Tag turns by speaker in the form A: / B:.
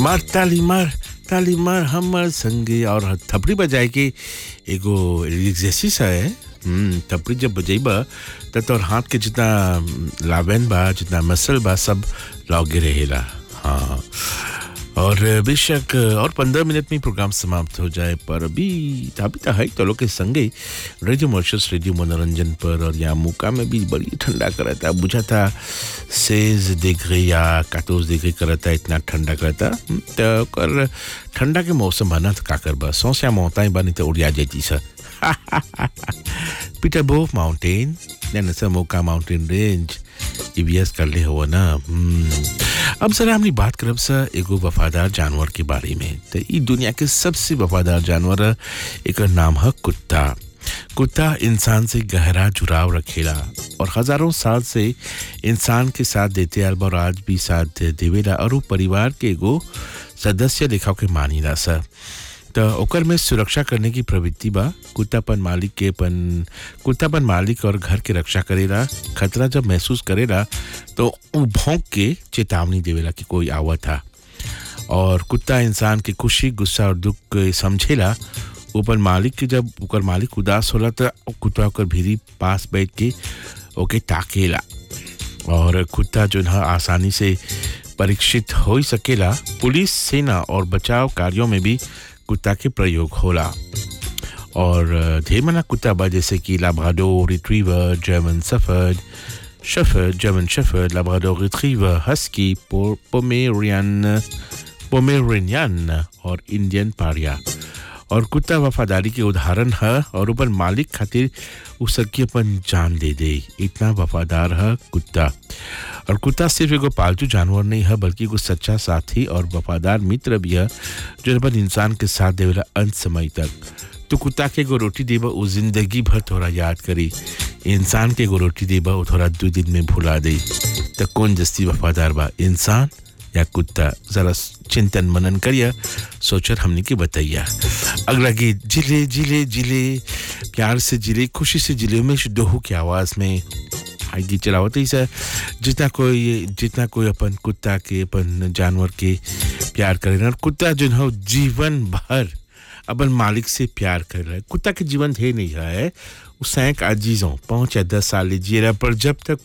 A: मार ताली मार ताली मार हमर संगे और थपड़ी बजाए के एगो एक्सरसाइज है हम्म, थपड़ी जब बजेबा त तोर हाथ के जितना लावेन बा जितना मसल बा सब लौगे रहेला हाँ और बेशक और पंद्रह मिनट में प्रोग्राम समाप्त हो जाए पर अभी अभी तो है तो लोग के संगे रेडियो मॉर्शस रेडियो मनोरंजन पर और यहाँ मुका में भी बड़ी ठंडा करता बुझा था सेज डिग्री या कातोस डिग्री करता इतना ठंडा करता तो कर ठंडा के मौसम बना तो का कर बस सौंसे मोता बनी तो उड़िया जाती सर पीटर बोफ माउंटेन देन सर मोका माउंटेन रेंज ईबीएस कर ले हो ना हम्म। अब सर हमने बात करब सर एगो वफादार जानवर के बारे में तो ई दुनिया के सबसे वफादार जानवर एक नाम है कुत्ता कुत्ता इंसान से गहरा जुड़ाव रखेला और हजारों साल से इंसान के साथ देते आल बा और आज भी साथ देवेला और वो परिवार के एगो सदस्य लेखा के मानीला सर तो ओकर में सुरक्षा करने की प्रवृत्ति बा कुत्तापन मालिक के पन कुत्तापन मालिक और घर के रक्षा करेला खतरा जब महसूस करेला तो उ भौंक के चेतावनी देवेला कि कोई आवत था और कुत्ता इंसान के खुशी गुस्सा और दुख के समझेला ऊपर मालिक के जब ओकर मालिक उदास होला तो कुत्ता ओकर भीरी पास बैठ के ओके ताकेला और कुत्ता जो है आसानी से परीक्षित हो ही सकेला पुलिस सेना और बचाव कार्यों में भी कुत्ता के प्रयोग होला और ढेर मना कुत्ता बा जैसे कि labrador retriever German shepherd shepherd German shepherd labrador retriever husky Pomeranian Pomeranian और इंडियन पारिया और कुत्ता वफादारी के उदाहरण है और ऊपर मालिक खातिर उसकी अपन जान दे दे इतना वफादार है कुत्ता और कुत्ता सिर्फ एगो पालतू जानवर नहीं है बल्कि एगो सच्चा साथी और वफादार मित्र भी है जो अपन इंसान के साथ देवेला अंत समय तक तो कुत्ता के एगो रोटी देबा वो जिंदगी भर थोड़ा याद करी इंसान के एगो रोटी देबा वो थोड़ा दो दिन में भुला दे तो कौन जस्ती वफादार बा इंसान या कुत्ता जरा चिंतन मनन करिए सोचर हमने के बताइया अगला गीत जिले जिले जिले प्यार से जिले खुशी से जिले में दोहू की आवाज में हाई गीत चलावत ही सर जितना कोई जितना कोई अपन कुत्ता के अपन जानवर के प्यार करे और कुत्ता जो है जीवन भर अपन मालिक से प्यार कर रहा है कुत्ता के जीवन ढेर नहीं रहा है वो सैंक आजीजों पाँच या दस साल जिए रहा पर जब तक